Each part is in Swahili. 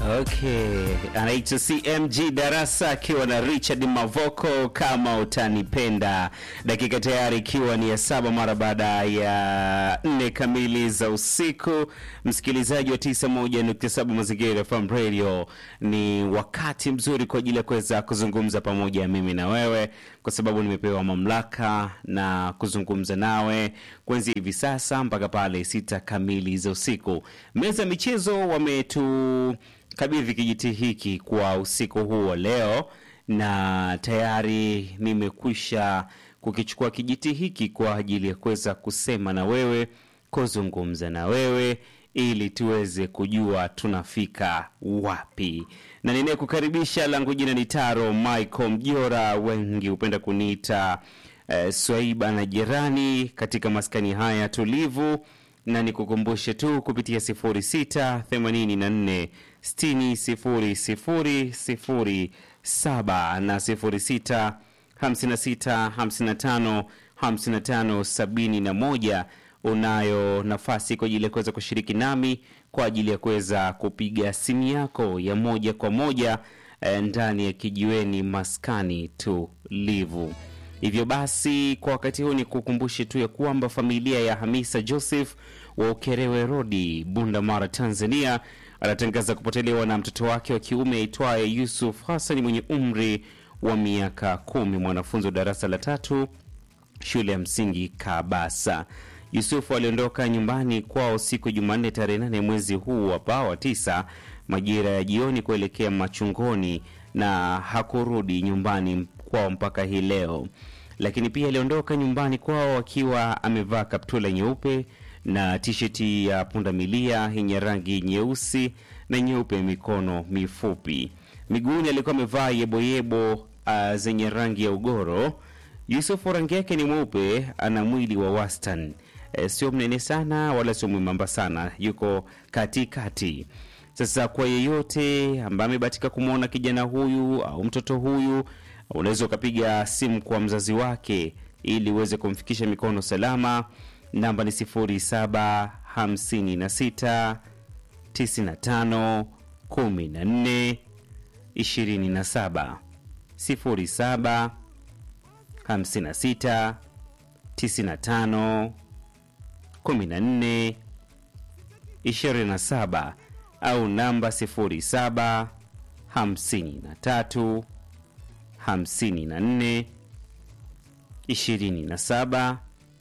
Okay, anaitwa CMG Darasa akiwa na Richard Mavoko, kama utanipenda. Dakika tayari ikiwa ni ya saba mara baada ya nne kamili za usiku. Msikilizaji wa 91.7 Mazingira FM Radio, ni wakati mzuri kwa ajili ya kuweza kuzungumza pamoja mimi na wewe, kwa sababu nimepewa mamlaka na kuzungumza nawe kuanzia hivi sasa mpaka pale sita kamili za usiku. Meza ya michezo wametu kabidhi kijiti hiki kwa usiku huu wa leo, na tayari nimekwisha kukichukua kijiti hiki kwa ajili ya kuweza kusema na wewe, kuzungumza na wewe ili tuweze kujua tunafika wapi. Na ninayekukaribisha langu jina ni Taro Michael Mjora, wengi hupenda kuniita eh, Swaiba na jirani katika maskani haya tulivu na nikukumbushe tu kupitia 06 84 60 00 07 na 06 56 55 55 71 unayo nafasi kwa ajili ya kuweza kushiriki nami kwa ajili ya kuweza kupiga simu yako ya moja kwa moja eh, ndani ya kijiweni maskani tulivu. Hivyo basi kwa wakati huu ni kukumbushe tu ya kwamba familia ya Hamisa Joseph wa Ukerewe Rodi, Bunda Mara, Tanzania, anatangaza kupotelewa na mtoto wake wa kiume aitwaye Yusuf Hassan mwenye umri wa miaka kumi, mwanafunzi wa darasa la tatu shule ya msingi Kabasa. Yusufu aliondoka nyumbani kwao siku ya Jumanne tarehe nane mwezi huu hapa wa tisa majira ya jioni kuelekea machungoni na hakurudi nyumbani kwao mpaka hii leo. Lakini pia aliondoka nyumbani kwao akiwa amevaa kaptula nyeupe na tisheti ya pundamilia yenye rangi nyeusi na nyeupe, mikono mifupi. Miguuni alikuwa amevaa yeboyebo uh, zenye rangi ya ugoro. Yusufu rangi yake ni mweupe, ana mwili wa wastani e, sio mnene sana wala sio mwembamba sana, yuko katikati. Sasa kwa yeyote ambaye amebahatika kumwona kijana huyu au mtoto huyu, unaweza ukapiga simu kwa mzazi wake ili uweze kumfikisha mikono salama. Namba ni 0756 95 14 27 07 56 95 14 27 au namba 07 53 54 27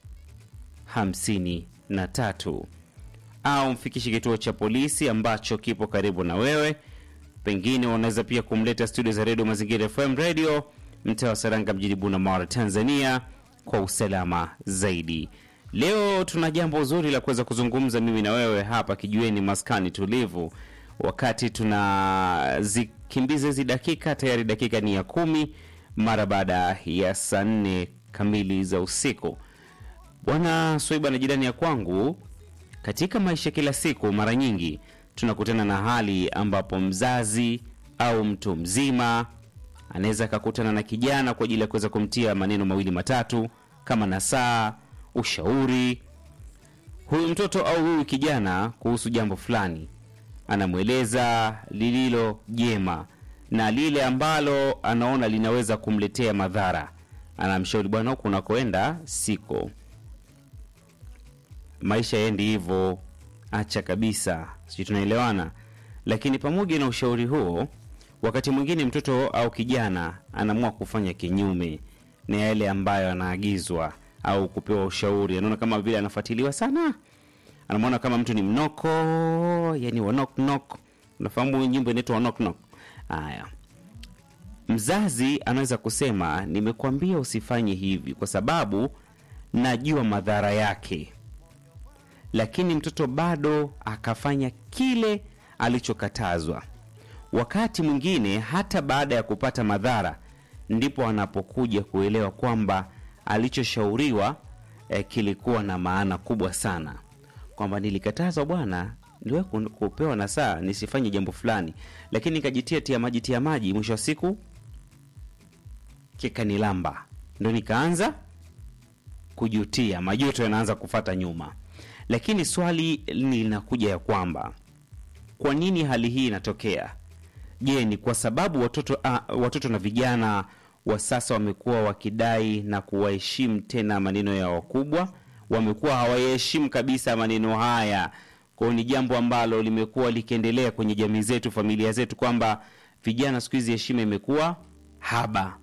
53 au mfikishe kituo cha polisi ambacho kipo karibu na wewe. Pengine unaweza pia kumleta studio za redio Mazingira FM Radio mtaa wa Saranga mjini Bunda, Tanzania kwa usalama zaidi. Leo tuna jambo zuri la kuweza kuzungumza mimi na wewe hapa kijueni maskani tulivu, wakati tunazikimbiza hizi dakika. Tayari dakika ni ya kumi mara baada ya saa nne kamili za usiku. Bwana Swaiba na jirani ya kwangu, katika maisha kila siku, mara nyingi tunakutana na hali ambapo mzazi au mtu mzima anaweza akakutana na kijana kwa ajili ya kuweza kumtia maneno mawili matatu kama nasaa, ushauri. Huyu mtoto au huyu kijana kuhusu jambo fulani, anamweleza lililo jema na lile ambalo anaona linaweza kumletea madhara. Anamshauri, bwana, huku unakoenda siko, maisha yendi hivyo, acha kabisa. Sijui tunaelewana. Lakini pamoja na ushauri huo wakati mwingine mtoto au kijana anaamua kufanya kinyume na yale ambayo anaagizwa au kupewa ushauri. Anaona kama vile anafuatiliwa sana, anamwona kama mtu ni mnoko, yani wa knock knock. Unafahamu nyimbo inaitwa wa knock knock? Haya, mzazi anaweza kusema nimekuambia usifanye hivi kwa sababu najua madhara yake, lakini mtoto bado akafanya kile alichokatazwa wakati mwingine hata baada ya kupata madhara ndipo anapokuja kuelewa kwamba alichoshauriwa eh, kilikuwa na maana kubwa sana, kwamba nilikatazwa bwana, niliwe kupewa na saa nisifanye jambo fulani, lakini nikajitia tia maji tia maji, mwisho wa siku kikanilamba, ndo nikaanza kujutia, majuto yanaanza kufata nyuma. Lakini swali linakuja ya kwamba kwa nini hali hii inatokea? Je, ni kwa sababu watoto ah, watoto na vijana wa sasa wamekuwa wakidai na kuwaheshimu tena maneno ya wakubwa, wamekuwa hawayaheshimu kabisa maneno haya. Kwa hiyo ni jambo ambalo limekuwa likiendelea kwenye jamii zetu, familia zetu, kwamba vijana siku hizi heshima imekuwa haba,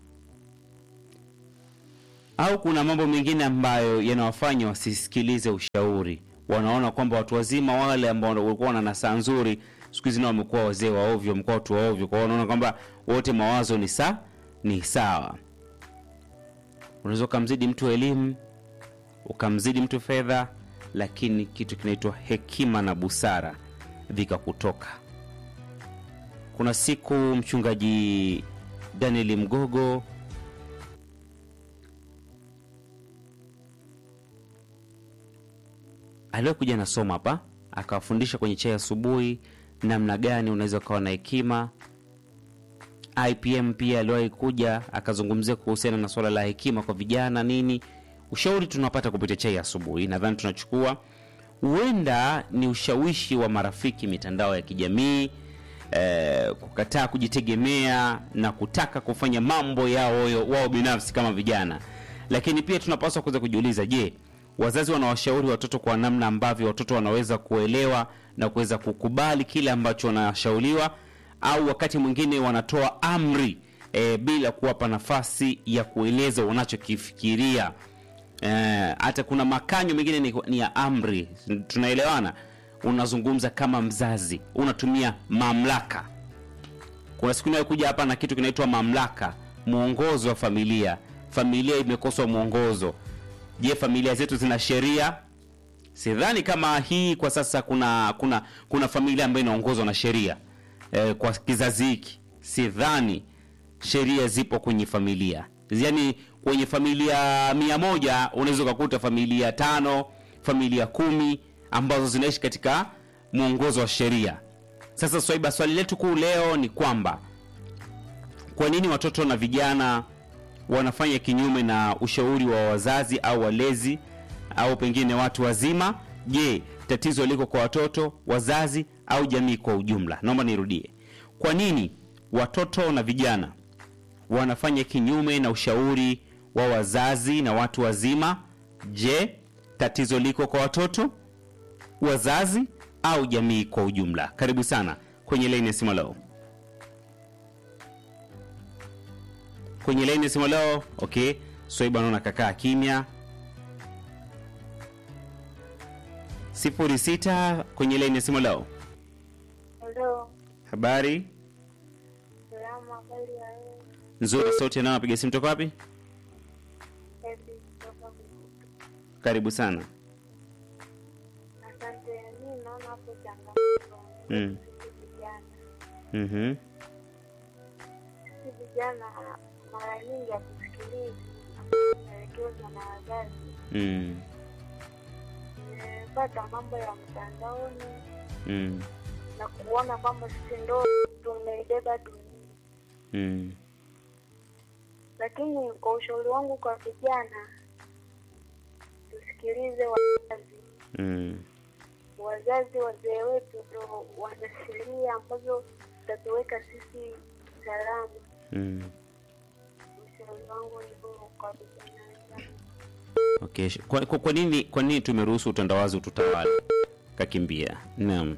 au kuna mambo mengine ambayo yanawafanya wasisikilize ushauri. Wanaona kwamba watu wazima wale ambao walikuwa wana nasaa nzuri siku hizi nao wamekuwa wazee wa ovyo, wamekuwa watu wa ovyo. Kwa hiyo wanaona kwamba wote mawazo ni sa ni sawa. Unaweza ukamzidi mtu elimu, ukamzidi mtu fedha, lakini kitu kinaitwa hekima na busara vikakutoka. Kuna siku mchungaji Daniel Mgogo aliwahi kuja na somo hapa akawafundisha kwenye chai asubuhi namna gani unaweza ukawa na hekima. IPM pia aliwahi kuja akazungumzia kuhusiana na swala la hekima kwa vijana nini. Ushauri tunapata kupitia chai asubuhi, nadhani tunachukua, huenda ni ushawishi wa marafiki, mitandao ya kijamii eh, kukataa kujitegemea na kutaka kufanya mambo yao yo- wao binafsi kama vijana. Lakini pia tunapaswa kuweza kujiuliza, je, wazazi wanawashauri watoto kwa namna ambavyo watoto wanaweza kuelewa na kuweza kukubali kile ambacho wanashauriwa, au wakati mwingine wanatoa amri e, bila kuwapa nafasi ya kueleza wanachokifikiria. Eh, hata kuna makanyo mengine ni, ni ya amri. Tunaelewana? Unazungumza kama mzazi, unatumia mamlaka. Kuna siku inayokuja hapa na kitu kinaitwa mamlaka, mwongozo wa familia. Familia imekoswa mwongozo. Je, familia zetu zina sheria? Sidhani kama hii kwa sasa kuna kuna kuna familia ambayo inaongozwa na sheria e, kwa kizazi hiki sidhani sheria zipo kwenye familia. Yaani kwenye familia mia moja unaweza ukakuta familia tano, familia kumi ambazo zinaishi katika mwongozo wa sheria. Sasa Swaiba, swali letu kuu leo ni kwamba kwa nini watoto na vijana wanafanya kinyume na ushauri wa wazazi au walezi au pengine watu wazima? Je, tatizo liko kwa watoto, wazazi au jamii kwa ujumla? Naomba nirudie. Kwa nini watoto na vijana wanafanya kinyume na ushauri wa wazazi na watu wazima? Je, tatizo liko kwa watoto, wazazi au jamii kwa ujumla? Karibu sana kwenye laini ya simu leo. Kwenye laini ya simu leo. Okay, Swaiba naona kakaa kimya. sifuri sita kwenye laini ya simu leo. Halo, Habari salama, habari ya wewe? nzuri, sauti nao napiga simu toka wapi? Hepi kutoka Bukutu. Karibu sana. Asante. Mi naona hapo changamoto Mm. sisi vijana, Mhm. sisi vijana mara nyingi hatusikilizi maelekezo na wazazi. Mm. Tumepata mambo ya mtandaoni Mm. na kuona kwamba sisi ndo tumeibeba dunia, Mm. lakini kwa ushauri wangu kwa vijana, tusikilize wazazi. Mm. wazazi wazee wetu ndo wana sheria ambazo zitatuweka sisi salama. Mm. Ushauri wangu ni huo kwa vijana wenzangu. Okay. sh- Kwa, kwa, kwa nini kwa nini tumeruhusu utandawazi ututawala? Kakimbia. Naam.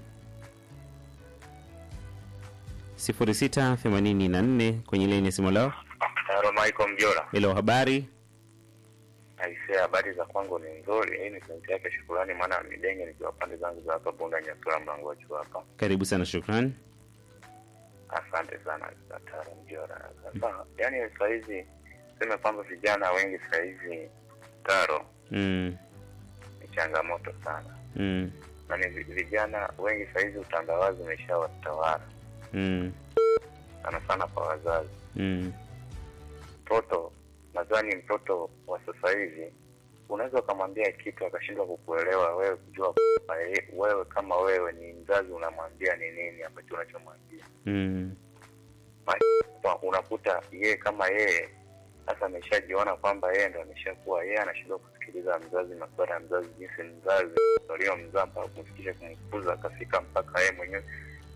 0684 kwenye laini ya simu leo. Taro Michael Mjora. Hello, habari? Aisee, habari za kwangu ni nzuri. Hii ni sauti yake shukurani, maana midenge nikiwa pande zangu za hapa Bunda Nyasura mlango wa juu hapa. Karibu sana, shukrani. Asante sana Taro Mjora. Sasa yani saa hizi sema kwamba vijana wengi saa hizi Taro Mm. ni changamoto sana, Mm. na ni vi- vijana wengi saa hizi utandawazi umeshawatawala Mm. sana sana kwa wazazi. Mm. Mtoto nadhani mtoto wa sasa hivi unaweza ukamwambia kitu akashindwa kukuelewa wewe, kujua kwamba ye- wewe kama wewe ni mzazi unamwambia ni nini ambacho unachomwambia. Mm. Kwa- Unakuta yeye kama yeye sasa ameshajiona kwamba yeye ndo ameshakuwa yeye, anashindwa kusikiliza mzazi, masuala ya mzazi, jinsi mzazi waliomzaa mpaka kumfikisha kumkuza akafika mpaka yeye mwenyewe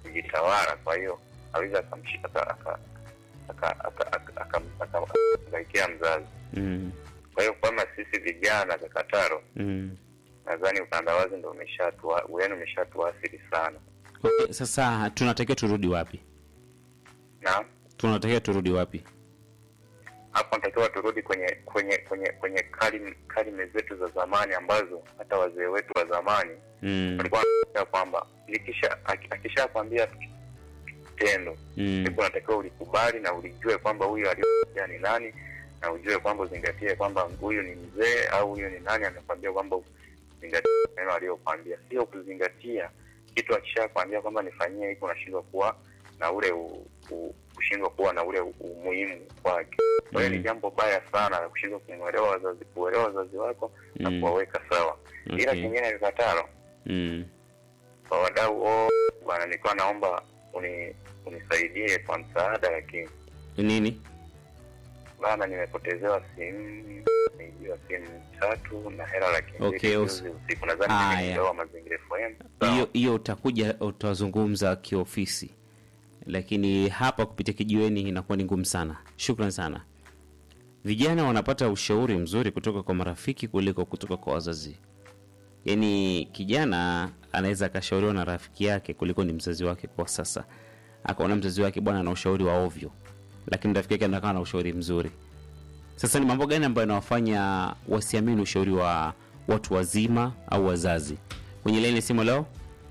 kujitawala kwa hiyo aweza akamshika aka- aka- aka- aka- aka- aka- aka- akangaikia mzazi mm, kwa hiyo kama sisi vijana kakataro mm. nadhani utandawazi ndo umeshatua yani umeshatuathiri sana Okay, sasa tunatakiwa turudi wapi? na Tunatakiwa turudi wapi? hapo natakiwa turudi kwenye kwenye kwenye kwenye kalime kalime zetu za zamani ambazo hata wazee wetu wa zamani Mm, walikuwa wanaambia kwamba likisha aki- akishakwambia tendo mm, ndipo unatakiwa ulikubali na ulijue kwamba huyu aliyokuambia ni nani na ujue kwamba uzingatie kwamba huyu ni mzee au huyu ni nani amekwambia kwamba uzingatie neno aliyokwambia sio kuzingatia kitu akishakwambia kwamba nifanyie hiki unashindwa kuwa na ule u, u, kushindwa kuwa na ule u- umuhimu wake kwa hiyo Mm. ni jambo baya sana la kushindwa kumwelewa wazazi kuelewa wazazi wako na Mm. kuwaweka sawa ila Okay. kingine vikatalo mm. kwa wadau wote bwana nilikuwa naomba uni, unisaidie kwa msaada lakini Nini? bana nimepotezewa simu nimeibiwa simu tatu na hela laki mbili Okay, us- juzi usiku nadhani Haya. nimeibiwa mazingira FM hiyo hiyo utakuja utazungumza kiofisi lakini hapa kupitia kijiweni inakuwa ni ngumu sana shukran sana vijana wanapata ushauri mzuri kutoka kwa marafiki kuliko kutoka kwa wazazi yaani kijana anaweza akashauriwa na rafiki yake kuliko ni mzazi wake kwa sasa akaona mzazi wake bwana ana ushauri wa ovyo lakini rafiki yake anakaa na ushauri mzuri sasa ni mambo gani ambayo yanawafanya wasiamini ushauri wa watu wazima au wazazi kwenye laini ya simu leo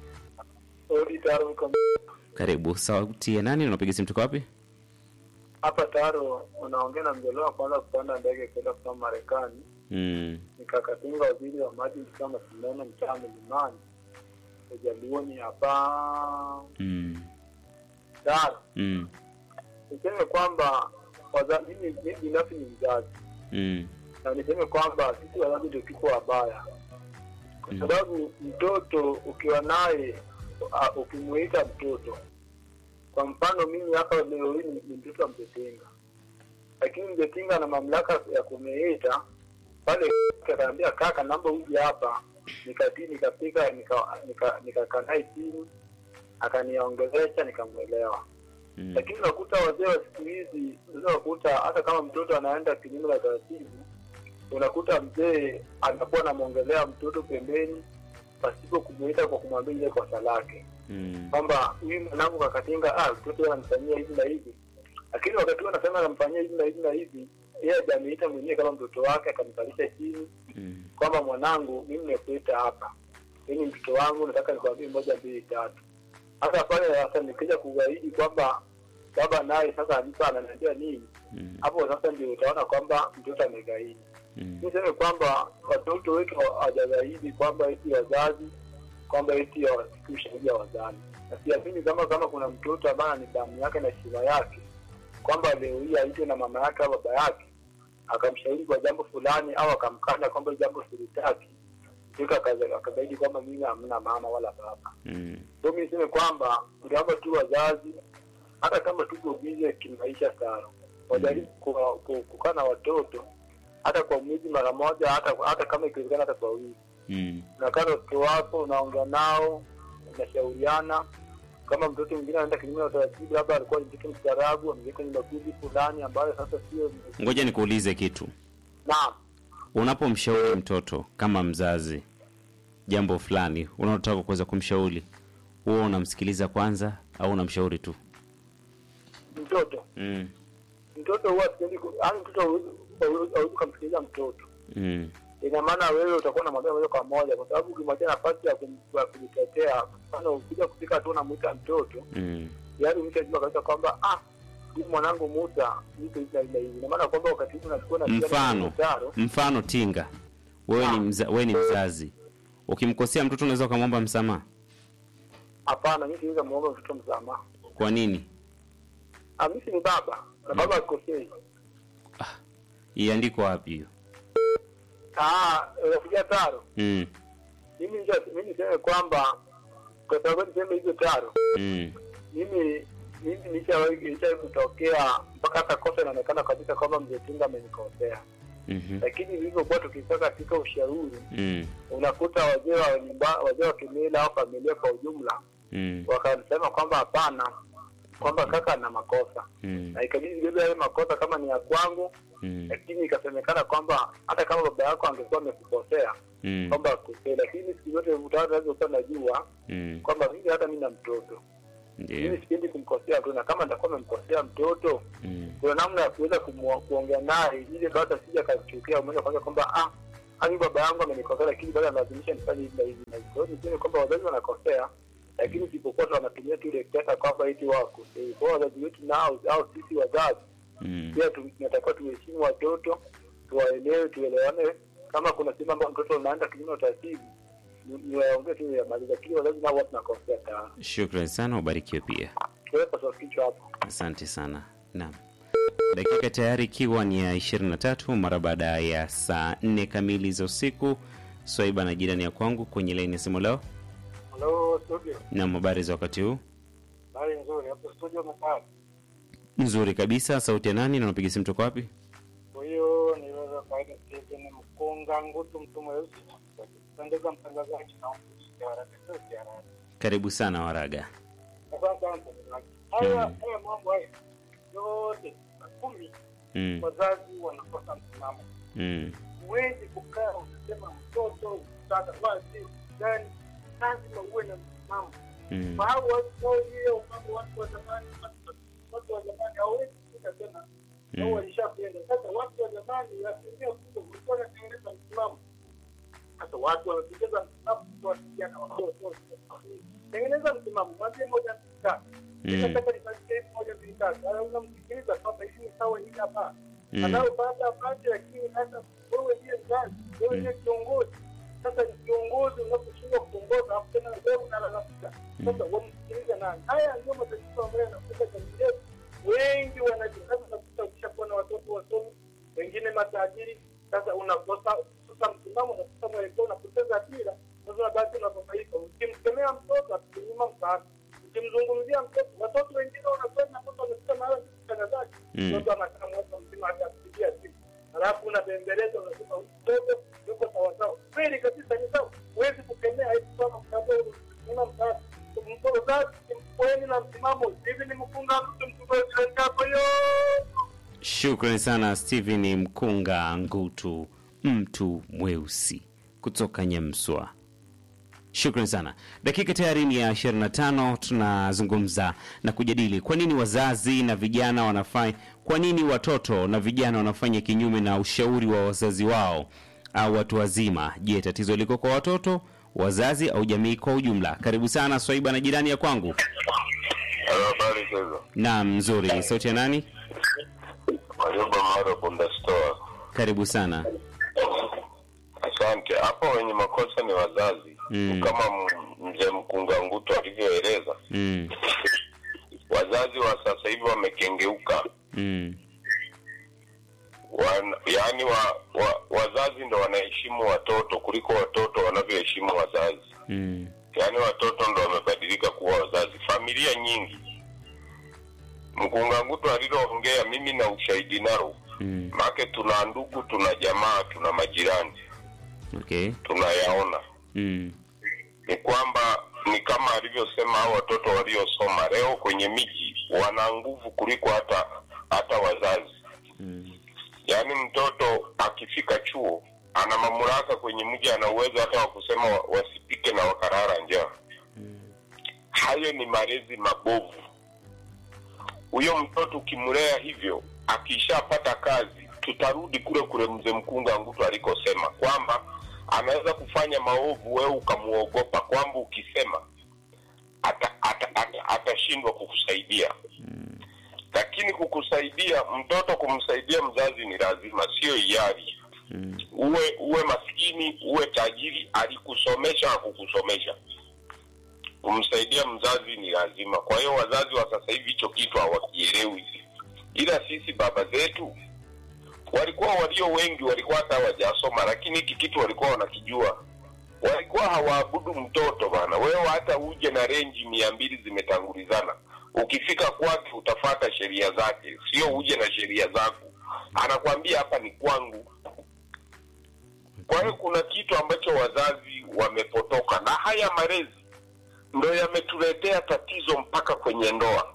karibu sauti ya nani unapiga simu tuko wapi hapa taro unaongea na mjelewa kwanza kupanda ndege kwenda kusoma Marekani, mm. nikakatinga waziri wa maji kama sindano mtaa milimani ujaluoni hapa Mm. taro. Mm. Niseme kwamba waza- mimi mimi binafsi ni mzazi Mm. na niseme kwamba sisi wazazi ndio tuko wabaya, kwa Mm. sababu mtoto ukiwa naye uh, ukimuita mtoto, kwa mfano mimi hapa leo hii ni ni mtoto wa mzetinga, lakini mzetinga ana mamlaka ya kuniita pale, akaniambia kaka, namba uje hapa, nikatii nikapika nikakaa nika, nika naye chini akaniongelesha nikamwelewa Mm. lakini unakuta wazee wa siku hizi unaweza kukuta hata kama mtoto anaenda kinyume na taratibu unakuta mzee anakuwa anamwongelea mtoto pembeni pasipo kumuita kwa kumwambia ile kosa lake Mm. kwamba huyu mwanangu kakatinga ah mtoto yeye anamfanyia hivi na hivi lakini wakati huo anasema anamfanyia hivi na hivi na hivi yeye hajaniita mwenyewe kama mtoto wake akamkalisha chini Mm. kwamba mwanangu mimi nimekuita hapa mimi mtoto wangu nataka nikwambie moja mbili tatu hasa pale sasa nikija kugaidi kwamba baba naye sasa alipa ananiambia nini Mm. hapo sasa ndio utaona kwamba mtoto amegaidi Mm. niseme kwamba watoto wetu hawajagaidi kwamba eti wazazi kwamba eti hawasikia ushauri wa wazazi na siamini kama kama kuna mtoto ambaye ni damu yake na heshima yake kwamba leo hii aitwe na mama yake au baba yake akamshauri kwa jambo fulani au akamkana kwamba jambo silitaki ika akagaidi kwamba mimi hamna mama wala baba Mm. so mi niseme kwamba tunaomba tu wazazi hata kama tuko bize kimaisha sana wajaribu ku- ku- kukaa na watoto hata kwa mwezi mara moja hata hata kama ikiwezekana hata kwa wiki Mm. unakaa na watoto wako unaongea nao unashauriana kama mtoto mwingine anaenda kinyume na utaratibu labda alikuwa ni mtoto mstaarabu ameweka kwenye makundi fulani ambayo sasa sio ngoja nikuulize kitu naam unapomshauri mtoto kama mzazi jambo fulani unaotaka kuweza kumshauri huwa unamsikiliza kwanza au unamshauri tu mtoto mm. mtoto huwa sipendi ku- yaani mtoto hauwezi hauwezi- hauwezi ukamsikiliza mtoto Mm. ina maana wewe utakuwa unamwambia moja kwa moja kwa sababu ukimwachia nafasi ya kum- ya kujitetea mfano ukija kufika tu unamwita mtoto Mm. yaani umeshajua kabisa kwamba ah huyu mwanangu Musa yuko hivi na hivi na hivi ina maana kwamba wakati huu unachukua na Mfano. mtaro mfano tinga wewe ni, mza, wewe ni mzazi ukimkosea mtoto unaweza ukamwomba msamaha hapana mimi siweza muomba mtoto msamaha kwa nini ah mimi si ni baba na baba akosei iandiko wapi hiyo ah unafikia taro mm. mimi nja- mimi niseme kwamba kwa sababu niseme hizo taro mm. mimi mimi nishawahi nishawahi kutokea mpaka hata kosa inaonekana kabisa kwamba mzee Tinga amenikosea mhm, lakini ilivyokuwa tukikaa katika ushauri mm. unakuta wazee wa nyumba wazee wa kimila au familia kwa ujumla Mm. wakasema kwamba hapana, kwamba kaka ana makosa Mm. na ikabidi nibebe yale makosa kama ni ya kwangu, Mm. lakini ikasemekana kwamba hata kama baba yako angekuwa amekukosea Mm. kwamba akosea, lakini siku zote mtaani unaweza najua Mm. kwamba mimi hata mimi na mtoto mimi Ndio. sipendi kumkosea mtoto, na kama nitakuwa amemkosea mtoto Mm. kuna namna ya kuweza kumwa- kuongea naye ili basi asije akachukia umoja kwanza kwamba ah hadi baba yangu amenikosea lakini bado analazimisha nifanye hivi na hivi na hivi. Kwa hiyo niseme kwamba wazazi wanakosea lakini isipokuwa tu wanatumia tu ile kutaka kwamba eti wakosei. Kwa hiyo wazazi wetu nao au sisi wazazi Mm. pia tu- tunatakiwa tuheshimu watoto, tuwaelewe, tuelewane. Kama kuna sehemu ambayo mtoto unaenda kinyume na taratibu, ni- niwaongee tu yamaliza, lakini wazazi nao huwa tunakosea sana. Shukrani sana, ubarikiwe pia. Tuweka kwa kichwa hapo. Asante sana. Naam. Dakika tayari ikiwa ni ya 23 mara baada ya saa 4 kamili za usiku. Swaiba na jirani ya kwangu kwenye laini ya simu leo. Halo studio, Na habari za wakati huu? habari nzuri hapo studio mkaa. Nzuri kabisa. Sauti ya nani na unapiga simu toka wapi? Kwa hiyo niweza kawaida Stephen Mkunga Ngutu, mtu mweusi pendeza mtangazaji na haraka Karibu sana Waraga. Asante sana mtangazaji. Haya Mm. haya mambo haya yote na kumi Mm. wazazi wanakosa msimamo. Mm. Huwezi kukaa ukisema mtoto mtaka basi gani, lazima uwe na msimamo. Mm. Kwa hao watu wao hiyo mambo watu wa zamani watu- watu wa zamani hawezi kufika tena. Wao Mm. walishapenda. Sasa watu wa zamani asilimia kubwa walikuwa wanatengeneza msimamo. Sasa watu wanatengeneza msimamo kwa vijana wadogo. Tengeneza msimamo, mwambie moja mbili tatu. Mm. Nataka nifanyike hivi moja mbili tatu. Sasa unamsikiliza kwamba hivi ni sawa hili hapa. Mm. Anaopata apate, lakini sasa wewe ndiye mzazi, wewe ndiye kiongozi. Sasa ni kiongozi unaposhindwa kuongoza, hapo tena wewe unalalamika. Sasa wamsikiliza nani? Haya ndio matatizo ambayo yanakuta jamii yetu. Wengi wanajikaza unakuta ukishakuwa na watoto wasomi, wengine matajiri. Sasa unakosa kukosa msimamo, unakosa mwelekeo, unapoteza dira. Sasa unabaki unababaika. Ukimkemea mtoto atakunyima msaada, ukimzungumzia mtoto, watoto wengine wanakwenda mtoto amefika mahali mtangazaji, Mm. mtoto anakaa mwaka mzima hata kupigia simu, halafu unabembeleza, unasema huyu mtoto yuko sawasawa. Kweli kabisa, ni sawa, huwezi kukemea hivi kama msaada, una msaada mzazi mkweni na msimamo. Hivi ni mkunga mtu mtugozi hapo yo Shukrani sana Steven Mkunga Ngutu, mtu mweusi kutoka Nyamswa. Shukrani sana. Dakika tayari ni ya 25, tunazungumza na kujadili kwa nini wazazi na vijana wanafanya, kwa nini watoto na vijana wanafanya kinyume na ushauri wa wazazi wao au watu wazima. Je, tatizo liko kwa watoto, wazazi au jamii kwa ujumla? Karibu sana Swaiba na jirani ya kwangu. Halo, habari hizo. Naam, nzuri. Sauti ya nani? Warioba Maro Bunda Store. Karibu sana. Asante. Hapo wenye makosa ni wazazi Mm. kama m- mzee Mkunga Nguto alivyoeleza. Mm, Wazazi wa sasa hivi wamekengeuka, mm, Wan, yaani wa, wa, wazazi ndo wanaheshimu watoto kuliko watoto wanavyoheshimu wazazi. mm, Yaani watoto ndo wamebadilika kuwa wazazi. Familia nyingi, Mkunga Nguto aliloongea, mimi na ushahidi nalo, mm. maake tuna ndugu, tuna jamaa, tuna majirani, Okay. tunayaona Mm, ni kwamba ni kama alivyosema hao watoto waliosoma leo kwenye miji wana nguvu kuliko hata hata wazazi. mm, Yaani mtoto akifika chuo ana mamlaka kwenye mji, ana uwezo hata wa kusema wa- wasipike na wakarara njaa. Hayo ni malezi mabovu. Huyo mtoto ukimlea hivyo, akishapata kazi, tutarudi kule kule mzee Mkunga Ngutu alikosema kwamba anaweza kufanya maovu, wewe ukamuogopa kwamba ukisema atashindwa ata, ata, atashindwa kukusaidia lakini kukusaidia mtoto kumsaidia mzazi ni lazima, sio hiari. mm, Uwe uwe maskini uwe tajiri, alikusomesha akukusomesha, kumsaidia mzazi ni lazima. Kwa hiyo wazazi wa sasa hivi hicho kitu hawakielewi, ila sisi baba zetu walikuwa walio wengi walikuwa hata hawajasoma, lakini hiki kitu walikuwa wanakijua. Walikuwa hawaabudu mtoto bana. Wewe hata uje na renji mia mbili zimetangulizana, ukifika kwake utafata sheria zake, sio uje na sheria zako. Anakwambia hapa ni kwangu. Kwa hiyo kuna kitu ambacho wazazi wamepotoka na haya malezi ndo yametuletea tatizo mpaka kwenye ndoa.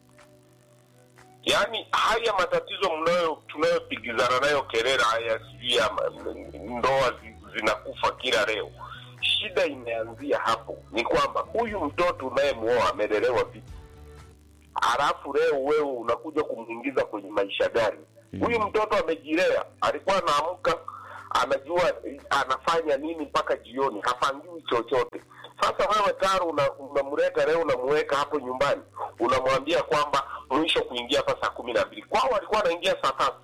Yaani haya matatizo mnayo tunayopigizana nayo kelele haya, sijui ya ma- ndoa zi- zinakufa kila leo, shida imeanzia hapo. Ni kwamba huyu mtoto unayemuoa amelelewa vipi, halafu leo wewe unakuja kumwingiza kwenye maisha gani? Huyu mtoto amejilea, alikuwa anaamka anajua eh, anafanya nini mpaka jioni, hapangiwi chochote. Sasa wewe taro una- unamleta leo, unamuweka hapo nyumbani, unamwambia kwamba mwisho kuingia hapa saa kumi na mbili. Kwao walikuwa anaingia saa tatu.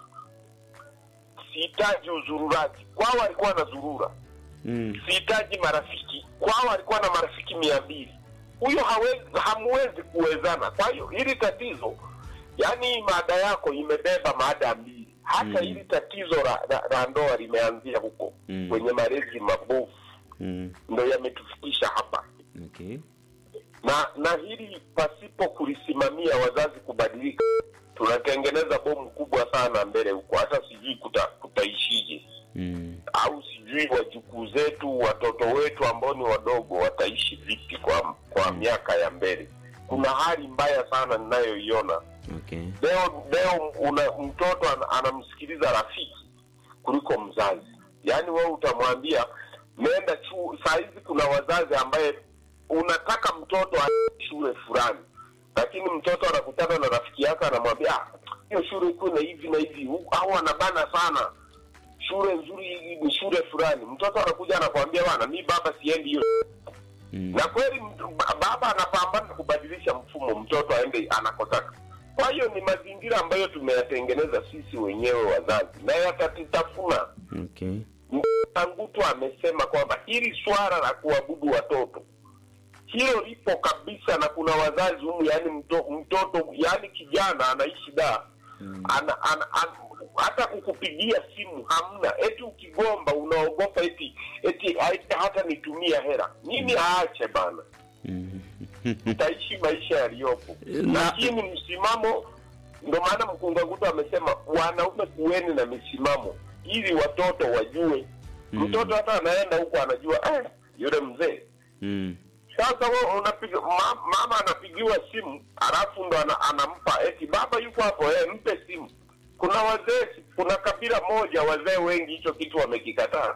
Sihitaji uzururaji, kwao alikuwa anazurura Mm. sihitaji marafiki kwao alikuwa na marafiki mia mbili huyo hawezi hamwezi kuwezana kwa hiyo hili tatizo yani mada yako imebeba mada mbili hata Mm. hili tatizo la, la, la ndoa limeanzia huko Mm. kwenye malezi mabovu Mm. ndo yametufikisha hapa Okay. na na hili pasipo kulisimamia wazazi kubadilika tunatengeneza bomu kubwa sana mbele huko hata sijui kuta, kutaishije Mm. au sijui wajukuu zetu watoto wetu ambao ni wadogo wataishi vipi kwa kwa miaka ya mbele kuna hali mbaya sana ninayoiona Okay. leo leo una mtoto ana, anamsikiliza rafiki kuliko mzazi yaani wewe utamwambia nenda chuo saa hizi kuna wazazi ambaye unataka mtoto aende shule fulani lakini mtoto anakutana na rafiki yake anamwambia "Ah, hiyo shule iko na hivi na hivi Hu- au anabana sana shule nzuri ni shule fulani mtoto anakuja anakwambia bana mi baba siendi hiyo Mm. na kweli mtu- ba- baba anapambana kubadilisha mfumo mtoto aende anakotaka kwa hiyo ni mazingira ambayo tumeyatengeneza sisi wenyewe wazazi na yatatutafuna Okay. Tangutu amesema kwamba hili swala la kuabudu watoto hilo lipo kabisa, na kuna wazazi humu, yani mto, mtoto yani kijana anaishi da ana, ana, ana, hata kukupigia simu hamna, eti ukigomba unaogopa eti eti eti hata nitumia hela nini, aache bana, Mm. utaishi maisha yaliyopo, Na- lakini msimamo. Ndo maana mkungagutu amesema wanaume kuweni na misimamo ili watoto wajue. Mm. Mtoto hata anaenda huko anajua eh, yule mzee Mm. sasa wewe unapiga ma, mama anapigiwa simu alafu ndo ana, anampa eti baba yuko hapo eh, mpe simu. Kuna wazee, kuna kabila moja wazee wengi hicho kitu wamekikataa.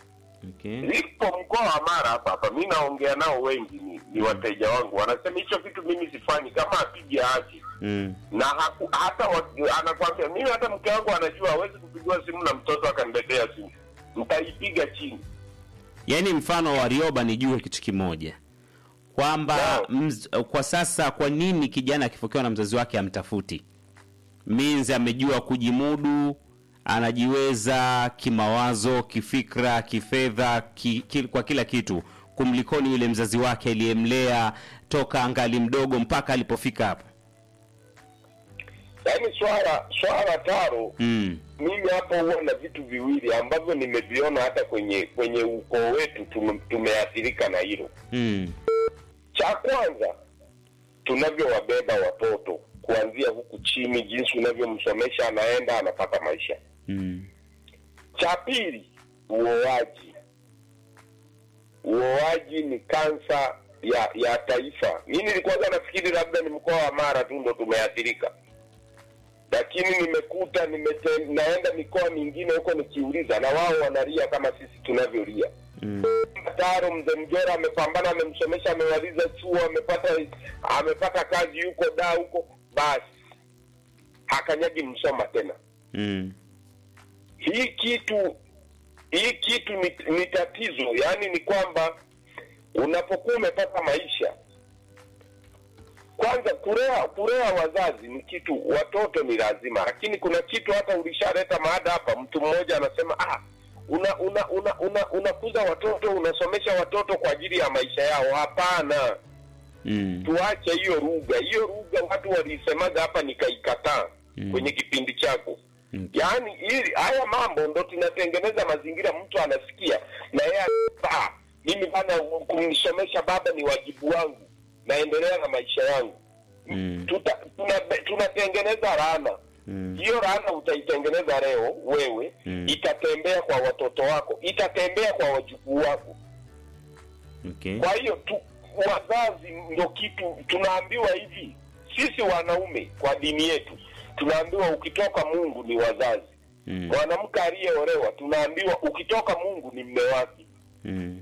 Okay. Lipo mkoa wa Mara hapa hapa, mi naongea nao wengi, ni, ni wateja wangu, wanasema hicho kitu mimi sifanyi, kama apige aache Mm. na haku, hata wa, anakwambia mimi, hata mke wangu anajua hawezi kupigiwa simu na mtoto akaniletea simu, mtaipiga chini. Yaani mfano wa Rioba nijue kitu kimoja kwamba Naam. mz, kwa sasa kwa nini kijana akifokewa na mzazi wake amtafuti means amejua kujimudu anajiweza kimawazo kifikra kifedha ki, ki, kwa kila kitu kumlikoni yule mzazi wake aliyemlea toka angali mdogo mpaka alipofika hapo Yaani swala swala taro mm. mimi hapo huwa na vitu viwili ambavyo nimeviona hata kwenye kwenye ukoo wetu tume, tumeathirika na hilo. Mm. Cha kwanza tunavyowabeba watoto kuanzia huku chini, jinsi unavyomsomesha anaenda anapata maisha. Mm. Cha pili, uoaji. Uoaji ni kansa ya ya taifa. Mimi nilikuwa nafikiri labda ni mkoa wa Mara tu ndo tumeathirika, lakini nimekuta nimete, naenda mikoa mingine huko nikiuliza, na wao wanalia kama sisi tunavyolia. Mm. Taro mzee Mjora amepambana, amemsomesha, amemaliza chuo, amepata amepata kazi huko da huko, basi hakanyagi Msoma tena. Mm. Hii kitu hii kitu ni, ni tatizo, yaani ni kwamba unapokuwa umepata maisha, kwanza kulea kulea wazazi ni kitu, watoto ni lazima, lakini kuna kitu hata ulishaleta maada hapa, mtu mmoja anasema ah, una una una una unakuza watoto unasomesha watoto kwa ajili ya maisha yao. Hapana, Mm. tuache hiyo lugha. Hiyo lugha watu waliisemaga hapa, nikaikataa Mm. kwenye kipindi chako. Mm. Yaani ili haya mambo ndo tunatengeneza mazingira, mtu anasikia na yeye anasema, "Ah, mimi bana, kumsomesha baba ni wajibu wangu, naendelea na maisha yangu. Mm. Tuta, tuna, tunatengeneza laana Mm. hiyo laana utaitengeneza leo wewe Mm. itatembea kwa watoto wako itatembea kwa wajukuu wako Okay. kwa hiyo tu wazazi ndo kitu tunaambiwa hivi sisi wanaume kwa dini yetu tunaambiwa ukitoka mungu ni wazazi Mm. mwanamke aliyeolewa tunaambiwa ukitoka mungu ni mme wake Mm.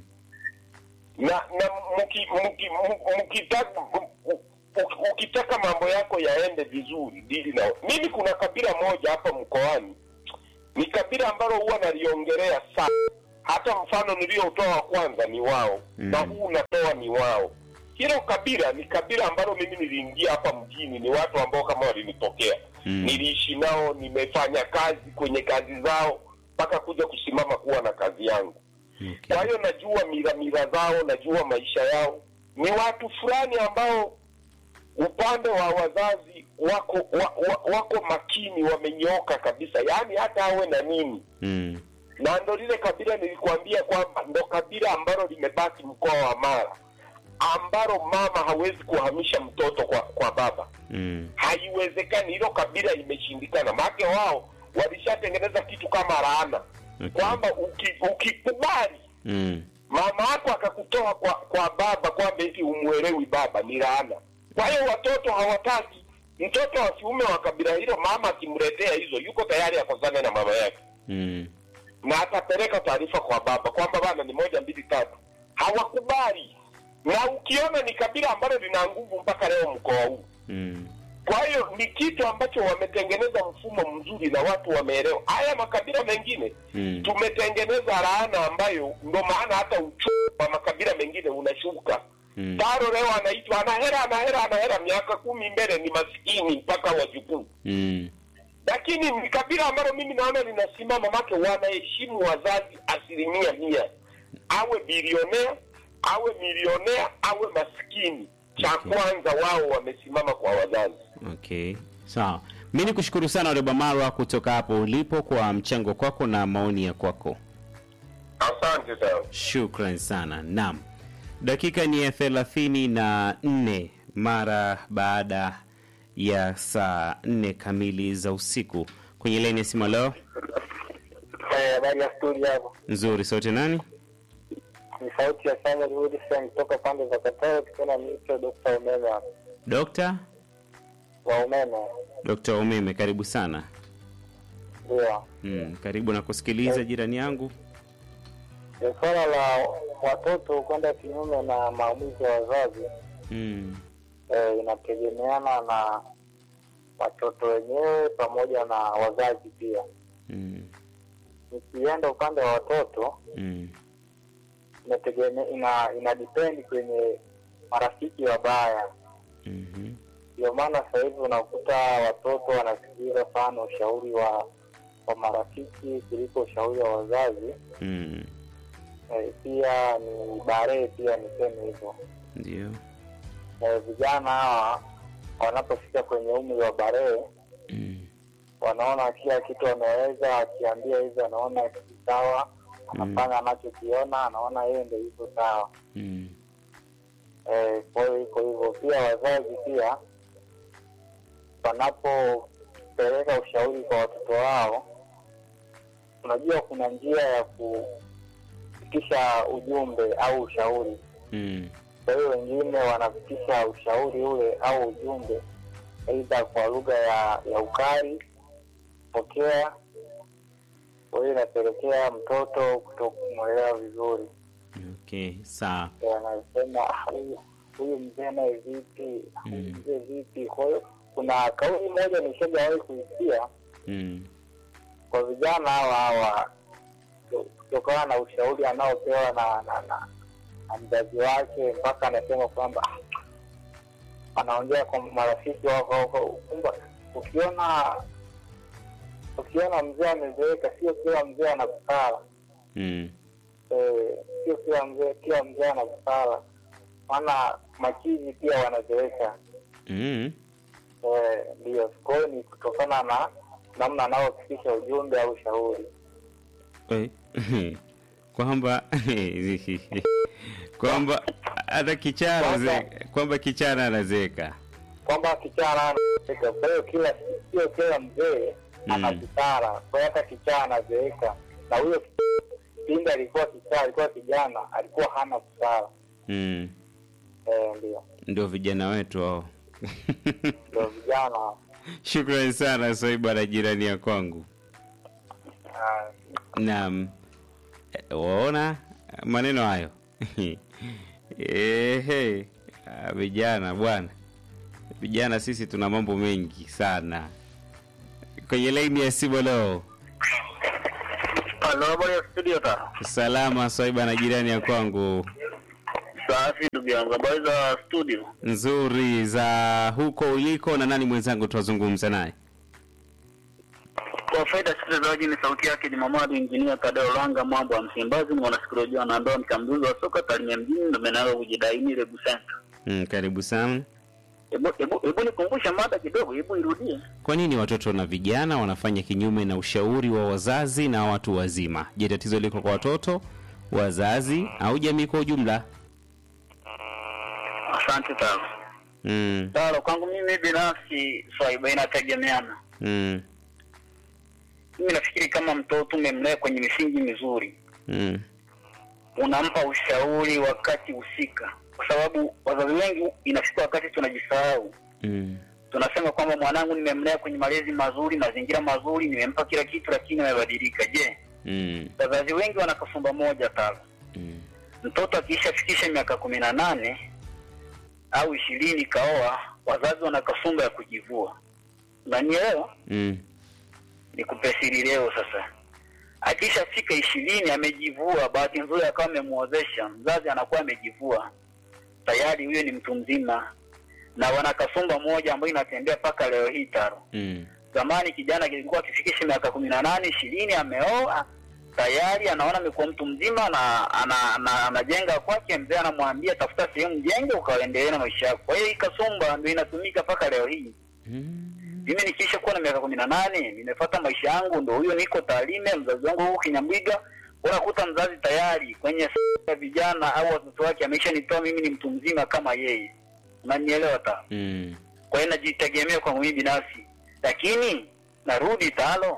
na na mki- mki- mu- mkitaka u- u- ukitaka mambo yako yaende vizuri dili na mimi kuna kabila moja hapa mkoani ni kabila ambalo huwa naliongelea sana hata mfano niliotoa wa kwanza ni wao Mm. na huu unatoa ni wao hilo kabila ni kabila ambalo mimi niliingia hapa mjini ni watu ambao kama walinitokea Mm. niliishi nao nimefanya kazi kwenye kazi zao mpaka kuja kusimama kuwa na kazi yangu Okay. kwa hiyo najua mila mila zao najua maisha yao ni watu fulani ambao upande wa wazazi wako wa, wa, wako makini wamenyooka kabisa yaani hata awe na nini Mm. na ndo lile kabila nilikuambia kwamba ndo kabila ambalo limebaki mkoa wa mara ambalo mama hawezi kuhamisha mtoto kwa kwa baba Mm. haiwezekani hilo kabila limeshindikana maake wao walishatengeneza kitu kama laana Okay. kwamba uki- ukikubali Mm. mama yako akakutoa kwa kwa baba kwamba eti umwelewi baba ni laana kwa hiyo watoto hawataki mtoto wa kiume wa kabila hilo mama akimletea hizo yuko tayari akosane na mama yake Mm. na atapeleka taarifa kwa baba kwamba bana ni moja mbili tatu hawakubali na ukiona ni kabila ambalo lina nguvu mpaka leo mkoa huu Mm. kwa hiyo ni kitu ambacho wametengeneza mfumo mzuri na watu wameelewa haya makabila mengine Mm. tumetengeneza laana ambayo ndo maana hata uchumi wa makabila mengine unashuka Mm. taro leo anaitwa ana hera ana hera ana hera miaka kumi mbele ni maskini mpaka wajukuu Mm. lakini ni kabila ambalo mimi naona linasimama make wanaheshimu wazazi asilimia mia awe bilionea awe milionea awe maskini cha Okay. kwanza wao wamesimama kwa wazazi Okay. Sawa. Mi ni kushukuru sana Reba Marwa kutoka hapo ulipo kwa mchango kwako na maoni ya kwako. asante sana Shukran sana. Naam. Dakika ni ya thelathini na nne mara baada ya saa nne kamili za usiku. Kwenye laini ya simu leo habari ya studio hapo nzuri, sauti nani? ni sauti ya Samuel Wilson kutoka pande za Katoro tukiwa mito Dr. Umeme hapa. Dokta wa umeme Dokta Umeme, karibu sana. ndio Mm, karibu na kusikiliza jirani yangu. ni swala la watoto kwenda kinyume na maamuzi ya wazazi Mm. eh, inategemeana na watoto wenyewe pamoja na wazazi pia Mm. nikienda upande wa watoto Mm. inategeme ina ina depend kwenye marafiki wabaya Mhm. ndio maana sasa hivi unakuta watoto wanasikiliza sana ushauri wa wa marafiki kuliko ushauri wa wazazi Mm. eh, pia ni barehe pia niseme hivyo Ndio. eh, vijana hawa wanapofika kwenye umri wa barehe Mm. wanaona kila kitu wanaweza akiambia hivyo anaona si sawa anafanya anachokiona anaona yeye ndo hivyo sawa Mm. Eh, kwa hiyo iko hivyo pia wazazi pia wanapopeleka ushauri kwa watoto wao unajua kuna njia ya kufikisha ujumbe au ushauri Mm. kwa hiyo wengine wanafikisha ushauri ule au ujumbe aidha kwa lugha ya ya ukali pokea kwa hiyo inapelekea mtoto kuto kumwelewa vizuri Okay, sawa. Eh, anasema "Ah, huyu- huyu mzee naye vipi huyu Mm. mzee vipi kwa hiyo kuna kauli moja nishajawahi kuisikia Mm. kwa vijana hawa hawa ku- kutokana na ushauri anaopewa na na, na, na mzazi wake mpaka anasema kwamba "Ah, anaongea kwa marafiki wako wako kwamba ukiona ukiona mzee amezeeka sio kila mzee ana busara Mm. Eh, sio kila mzee kila mzee ana busara maana machizi pia wanazeeka Mm. Eh, ndio kwa hiyo ni kutokana na namna anaofikisha ujumbe au ushauri Eh, kwamba kwamba hata kichaa anazeeka, kwamba kichaa anazeeka. kwamba kichana anazeeka kwa hiyo kila sio kila mzee ana Mm. busara kwa hiyo hata kichaa anazeeka na huyo pindi alikuwa kichaa alikuwa kijana alikuwa hana busara Mm. Eh, ndio ndio vijana wetu hao ndio vijana shukrani sana swaiba na jirani ya kwangu Ah, naam Eh, waona maneno hayo Ehe, ah, vijana bwana vijana sisi tuna mambo mengi sana kwenye laini ya simu leo Halo, habari ya studio ta. salama swaiba na jirani ya kwangu Safi ndugu yangu, habari za studio? nzuri za huko uliko na nani mwenzangu tuwazungumza naye Kwa faida ya sikilizaji, ni sauti yake ni Mamadu Injinia Tadeo Langa, mambo ya Msimbazi, mwanasikolojia na ndoa, mchambuzi wa soka Tarime mjini, ndo menalo kujidaini Rebu Center. mm, karibu sana Hebu hebu hebu nikumbushe mada kidogo, hebu irudie. kwa nini watoto na vijana wanafanya kinyume na ushauri wa wazazi na watu wazima je tatizo liko kwa watoto wazazi au jamii kwa ujumla Asante sana. mm, Taro, kwangu mimi binafsi swaiba inategemeana. mm, Mimi nafikiri kama mtoto umemlea kwenye misingi mizuri, mm, unampa ushauri wakati husika, kwa sababu wazazi wengi inafika wakati tunajisahau mm, tunasema kwamba mwanangu nimemlea kwenye malezi mazuri, mazingira mazuri, nimempa kila kitu, lakini amebadilika. Je, mm, wazazi wengi wana kasumba moja talo. mm, Mtoto akishafikisha miaka kumi na nane au ishirini kaoa, wazazi wana kasumba ya kujivua. Unanielewa? mm, Nikupe siri leo sasa. Akishafika ishirini amejivua, bahati nzuri akawa amemwozesha, mzazi anakuwa amejivua tayari, huyo ni mtu mzima, na wana kasumba moja ambayo inatembea mpaka leo hii taro mm, zamani kijana kilikuwa akifikisha miaka kumi na nane ishirini ameoa tayari anaona amekuwa mtu mzima na ana- ana- anajenga kwake mzee anamwambia tafuta sehemu jenge ukaendelee na maisha yako kwa hiyo hii kasumba ndio inatumika mpaka leo hii mm, mimi nikiisha kuwa na miaka kumi na nane nimefuata maisha yangu ndo huyo niko taalime mzazi wangu huku kinyambwiga unakuta mzazi tayari kwenye s- ya vijana au watoto wake ameisha nitoa mimi ni mtu mzima kama yeye unanielewa ta mm, kwa hiyo najitegemea kwa mimi binafsi lakini narudi talo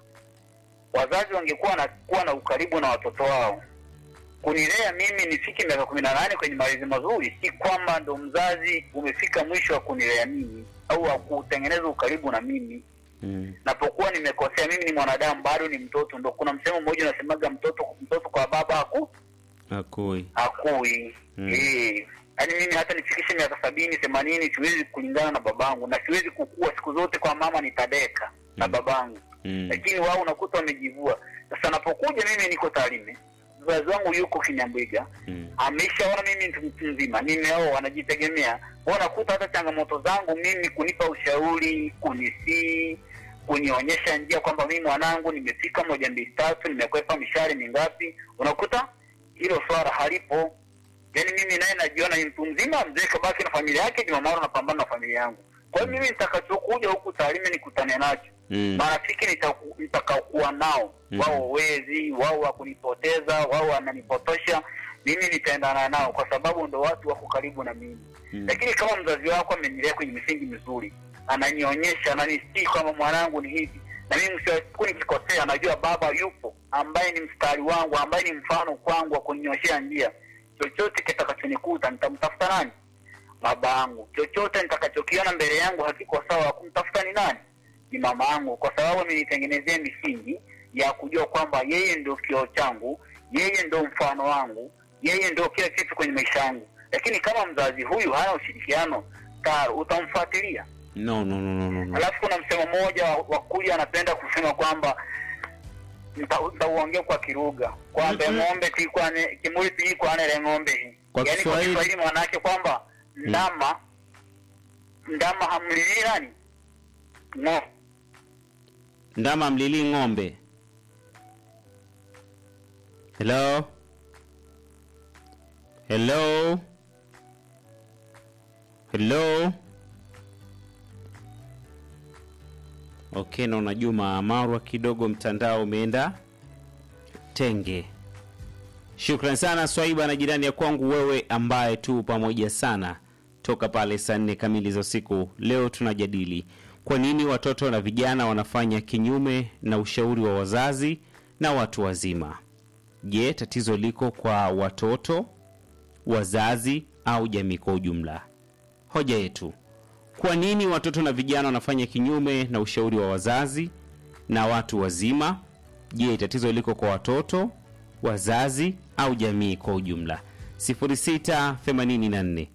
wazazi wangekuwa na kuwa na ukaribu na watoto wao kunilea mimi nifike miaka kumi na nane kwenye malezi mazuri si kwamba ndo mzazi umefika mwisho wa kunilea mimi au wa kutengeneza ukaribu na mimi mm, napokuwa nimekosea mimi ni mwanadamu bado ni mtoto ndo kuna msemo mmoja unasemaga mtoto mtoto kwa baba haku akui hakui Mm. eh yaani mimi hata nifikishe miaka sabini themanini siwezi kulingana na babangu na siwezi kukua siku zote kwa mama nitadeka na Mm. babangu mm, lakini wao unakuta wamejivua sasa napokuja mimi niko Tarime mzazi wangu yuko Kinyambwiga mm, ameshaona mimi ni mtu mzima nimeoa wanajitegemea Kwa nakuta hata changamoto zangu mimi kunipa ushauri kunisii kunionyesha njia kwamba mimi mwanangu nimefika moja mbili tatu nimekwepa mishari mingapi unakuta hilo swala halipo yaani mimi naye najiona ni mtu mzima mzee kabaki na familia yake jumamaro napambana na familia yangu kwa hiyo mimi nitakachokuja huku Tarime nikutane nacho mm, marafiki nitaku- nitakaokuwa nao Mhm. wao wezi wao wa kunipoteza wao wananipotosha mimi nitaendana nao kwa sababu ndo watu wako karibu na mimi mm, lakini kama mzazi wako amenilea kwenye misingi mizuri ananionyesha ananistii kwamba mwanangu ni hivi na mimi mwisho wa siku nikikosea najua baba yupo ambaye ni mstari wangu ambaye ni mfano kwangu wa kuninyoshea njia chochote kitakachonikuta nitamtafuta nani baba yangu chochote nitakachokiona mbele yangu hakiko sawa kumtafuta ni nani ni mama yangu kwa sababu amenitengenezea misingi ya kujua kwamba yeye ndio kioo changu yeye ndio mfano wangu yeye ndio kila kitu kwenye maisha yangu lakini kama mzazi huyu hana ushirikiano tayari utamfuatilia no, no, no, no, no, no. alafu kuna msemo mmoja wa kuja anapenda kusema kwamba nita- nitauongea kwa kiruga kwamba Mhm. ng'ombe tikwane kimuli tiikwanele ng'ombe hii Kwa yaani kwa Kiswahili- kiswahili mwanake kwamba ndama ndama hamlilii nani ng'o ndama mlilii ng'ombe hello hello hello okay naona juma amarwa kidogo mtandao umeenda tenge shukran sana swaiba na jirani ya kwangu wewe ambaye tu pamoja sana toka pale saa nne kamili za usiku leo tunajadili kwa nini watoto na vijana wanafanya kinyume na ushauri wa wazazi na watu wazima je tatizo liko kwa watoto wazazi au jamii kwa ujumla. Hoja yetu, kwa nini watoto na vijana wanafanya kinyume na ushauri wa wazazi na watu wazima? Je, tatizo liko kwa watoto, wazazi au jamii kwa ujumla? 0684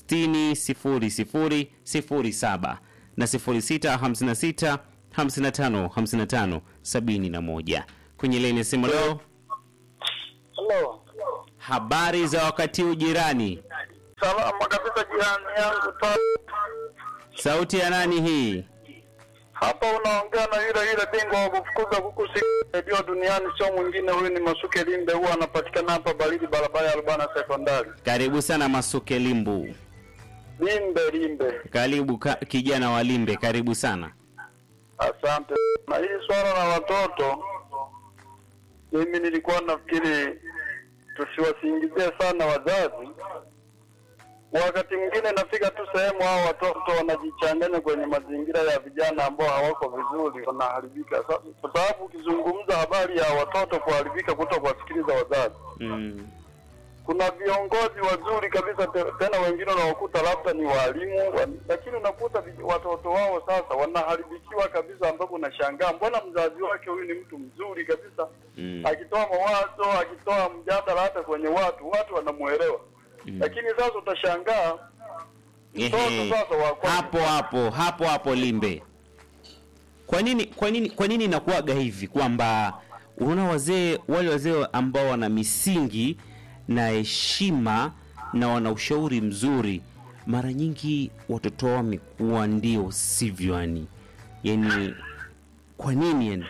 60 00 na 0656 55 55 71 kwenye leni ya simu leo. Halo. Habari za wakati huu jirani, Salama kabisa jirani yangu ta sauti ya nani hii? hapa unaongea na yule yule bingwa wa kufukuza kuku si redio duniani, sio mwingine huyu ni Masuke Limbe, huwa anapatikana hapa Baridi, barabara ya Rubana Sekondari. Karibu sana Masuke Limbu, Limbe Limbe, karibu ka, kijana wa Limbe, karibu sana. asante. Na hii swala la watoto, mimi nilikuwa nafikiri tusiwasingizie sana wazazi. Wakati mwingine nafika tu sehemu hao watoto wanajichanganya kwenye mazingira ya vijana ambao hawako vizuri, wanaharibika. Sa- Kwa sababu ukizungumza habari ya watoto kuharibika, kuto kuwasikiliza wazazi, Mm. kuna viongozi wazuri kabisa te- tena wengine unawakuta labda ni walimu wa, lakini unakuta vij- watoto wao sasa wanaharibikiwa kabisa, ambapo unashangaa mbona mzazi wake huyu ni mtu mzuri kabisa Mm. akitoa mawazo akitoa mjadala hata kwenye watu watu wanamuelewa Mm. lakini sasa utashangaa mtoto Ehe. sasa wa kwanza- hapo hapo hapo hapo Limbe, kwa nini kwa nini kwa nini inakuwaga hivi kwamba unaona wazee wale wazee ambao wana misingi na heshima na wana ushauri mzuri, mara nyingi watoto wao wamekuwa ndio sivyo, yani yani, kwa nini yani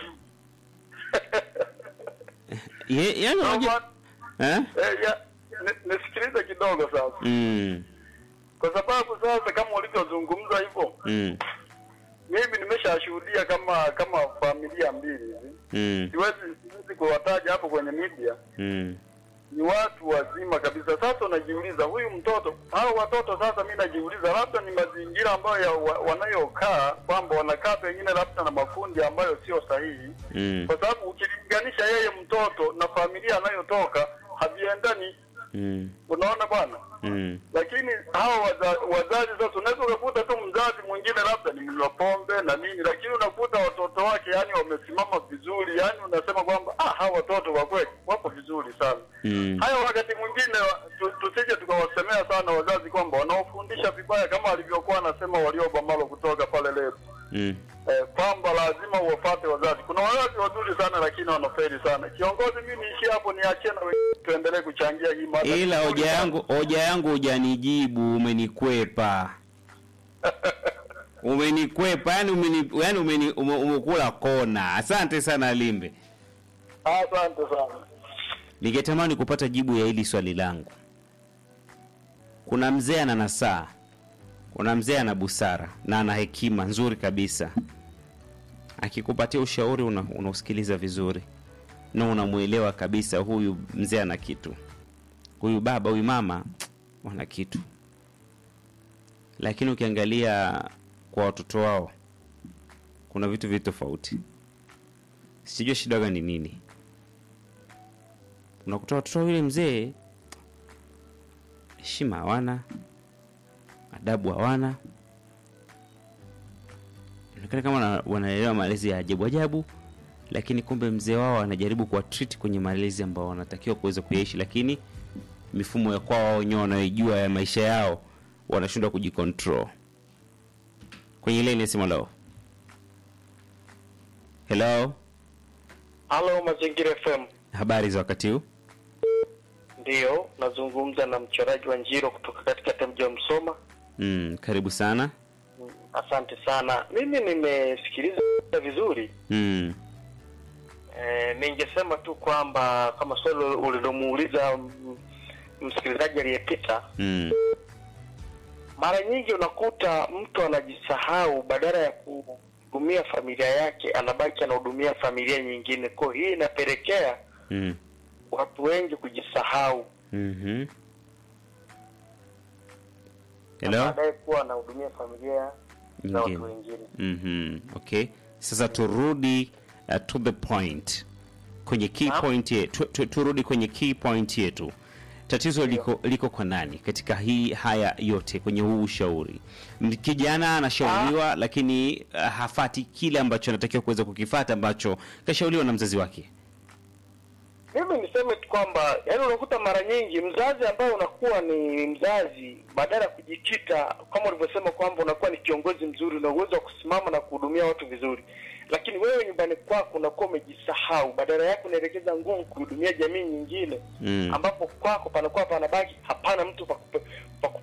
Ye- yani unajua- eh? Eh, ya, ni- nisikilize kidogo sasa mm, kwa sababu sasa kama ulivyozungumza hivyo mm, mimi nimeshashuhudia kama kama familia mbili hivi mm, siwezi siwezi kuwataja hapo kwenye media mm, ni watu wazima kabisa. Sasa unajiuliza huyu mtoto hao watoto sasa, mi najiuliza labda ni mazingira ambayo ya, wa, wanayokaa kwamba wanakaa pengine labda na makundi ambayo sio sahihi, mm, kwa sababu ukilinganisha yeye mtoto na familia anayotoka haviendani. mm, Unaona bwana, mm. lakini hao waza, wazazi sasa, unaweza ukakuta tu mzazi mwingine labda ni mnywa pombe na nini, lakini unakuta watoto wake yani wamesimama vizuri, yani unasema kwamba ah, hawa watoto kwa kweli wako vizuri sana Mm. haya wakati mwingine wa- tu- tusije tukawasemea sana wazazi kwamba wanaofundisha vibaya kama alivyokuwa anasema waliobamalo kutoka pale leo Mm. eh, kwamba lazima uwafate wazazi. Kuna wazazi wazuri sana lakini wanafeli sana. Kiongozi, mimi niishie hapo, niachie na wengine tuendelee kuchangia hii mada. ila Nzuri hoja sana. yangu hoja yangu hujanijibu umenikwepa umenikwepa yani umeni, yani umeni, ume, umekula kona asante sana limbe Asante sana. ningetamani kupata jibu ya hili swali langu kuna mzee ana nasaa kuna mzee ana busara na ana hekima nzuri kabisa akikupatia ushauri una, unausikiliza vizuri na unamwelewa kabisa huyu mzee ana kitu huyu baba huyu mama wana kitu lakini ukiangalia kwa watoto wao kuna vitu vitu tofauti sijua shida gani nini unakuta watoto wa yule mzee heshima hawana adabu hawana inaonekana kama wana- wanaelewa malezi ya ajabu ajabu lakini kumbe mzee wao anajaribu kuwa treat kwenye malezi ambao wanatakiwa kuweza kuyaishi lakini mifumo ya kwao wao wenyewe wanaijua ya maisha yao wanashindwa kujicontrol kwenye ile ile simu lao hello Halo, Mazingira FM. habari za wakati huu Ndiyo, nazungumza na mchoraji wa Njiro kutoka katika mji wa Msoma. mm, karibu sana Mm, Asante sana. Mimi nimesikiliza vizuri. mm, E, ningesema tu kwamba kama swali ulilomuuliza mm, msikilizaji aliyepita, mm, mara nyingi unakuta mtu anajisahau, badala ya kuhudumia familia yake anabaki anahudumia familia nyingine. Kwa hiyo hii inapelekea mm, watu wengi kujisahau mhm. na hello baadaye kuwa anahudumia familia za Nyingine. watu wengine. Mhm, okay sasa turudi uh, to the point kwenye key Naam. point yetu tu, turudi kwenye key point yetu tatizo liko liko kwa nani katika hii haya yote kwenye huu ushauri? M- Kijana anashauriwa lakini uh, hafati kile ambacho anatakiwa kuweza kukifata ambacho kashauriwa na mzazi wake. mimi niseme tu kwamba yani unakuta mara nyingi mzazi ambaye unakuwa ni mzazi badala ya kujikita kama ulivyosema kwamba unakuwa ni kiongozi mzuri una uwezo wa kusimama na kuhudumia watu vizuri lakini wewe nyumbani kwako unakuwa umejisahau badala yake unaelekeza nguvu kuhudumia jamii nyingine Mm. ambapo kwako panakuwa panabaki hapana mtu pa kupe- pa